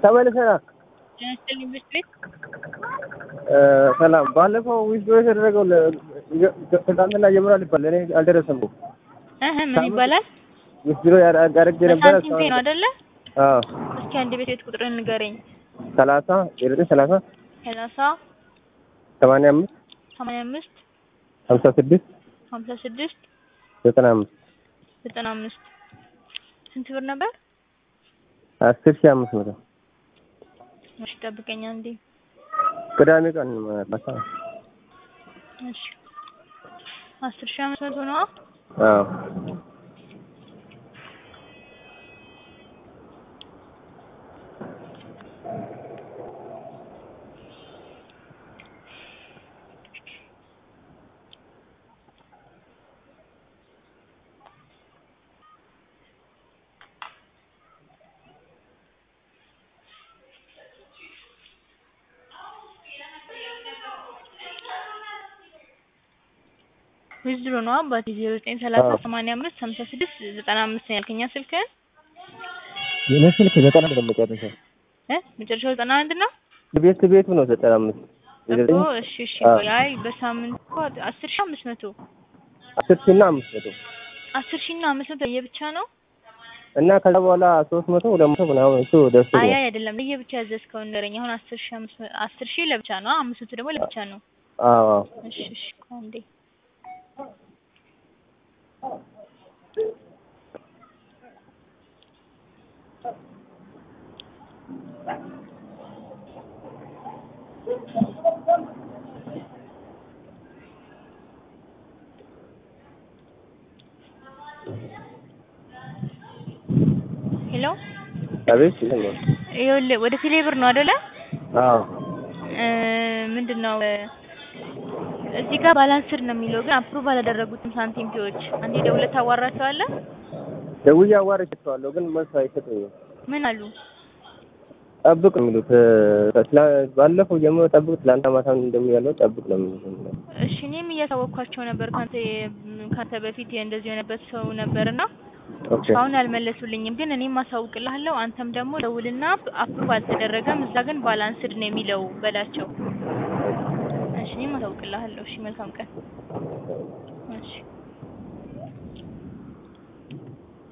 ተመልሰናል። ጤና ይስጥልኝ ቤት ሰላም። ባለፈው ዊዝዶ የተደረገው ትናንትና ጀምሯል ይባላል። እኔ አልደረሰም። እህ ምን ይባላል? ዊዝዶ ያደረግ ነበረ። በሳንቲም ፔ ነው አይደለ? አዎ እስኪ አንድ ቤት ቤት ቁጥርን ንገረኝ። ሰላሳ ዘጠኝ ሰላሳ ሰላሳ ሰማንያ አምስት ሰማንያ አምስት ሀምሳ ስድስት ሀምሳ ስድስት ዘጠና አምስት ዘጠና አምስት ስንት ብር ነበር? አስር ሺህ አምስት መቶ እሺ ጠብቀኝ አንዴ። ቅዳሜ ቀን ማታ። እሺ አስር ሺህ አምስት መቶ ነው። አዎ ዊዝድሮ ነው አባቴ ዜሮ ዘጠኝ ሰላሳ ሰማንያ አምስት ሀምሳ ስድስት ዘጠና አምስት ነው ያልከኛ ስልክህን የኔ ስልክ ዘጠና አንድ ነው መጨረሻው። እ መጨረሻው ዘጠና አንድ ነው ቤት ቤቱ ነው ዘጠና አምስት እኮ እሺ እሺ ቆይ አይ በሳምንት እኮ አስር ሺህ አምስት መቶ አስር ሺህ እና አምስት መቶ አስር ሺህ እና አምስት መቶ ለየብቻ ነው እና ከዛ በኋላ ሶስት መቶ ሁለት መቶ ምናምን እሱ ደርሶ አይ አይ አይደለም ለየብቻ ያዘዝከውን ንገረኝ አሁን አስር ሺህ አምስት መ- አስር ሺህ ለብቻ ነው አምስት መቶ ደግሞ ለብቻ ነው አዎ አዎ እሺ እሺ ቆይ አንዴ ሄሎ አቤት ይሄን ነው ይኸውልህ ወደ ቴሌብር ነው አይደለ አዎ እ ምንድን ነው እ እዚህ ጋር ባላንስድ ነው የሚለው ግን አፕሩቭ አላደረጉትም ሳንቲም ፒዎች አንዴ ደውለህ ታዋራቸዋለህ ደውዬ አዋርቻቸዋለሁ ግን መልስ አይሰጡኝም። ምን አሉ ጠብቅ ነው የሚሉት እ ትላ- ባለፈው ጀምሮ ጠብቅ፣ ትላንት ማታ እንደሚያለው ጠብቅ ነው የሚሉት። እሺ እኔም እያሳወቅኳቸው ነበር ካንተ ካንተ በፊት እንደዚህ የሆነበት ሰው ነበርና ኦኬ አሁን አልመለሱልኝም ግን እኔም አሳውቅልሃለሁ አንተም ደግሞ ደውልና አፕሩቭ አልተደረገም እዛ ግን ባላንስድ ነው የሚለው በላቸው እሺ እኔም አሳውቅልሃለሁ እሺ መልካም ቀን እሺ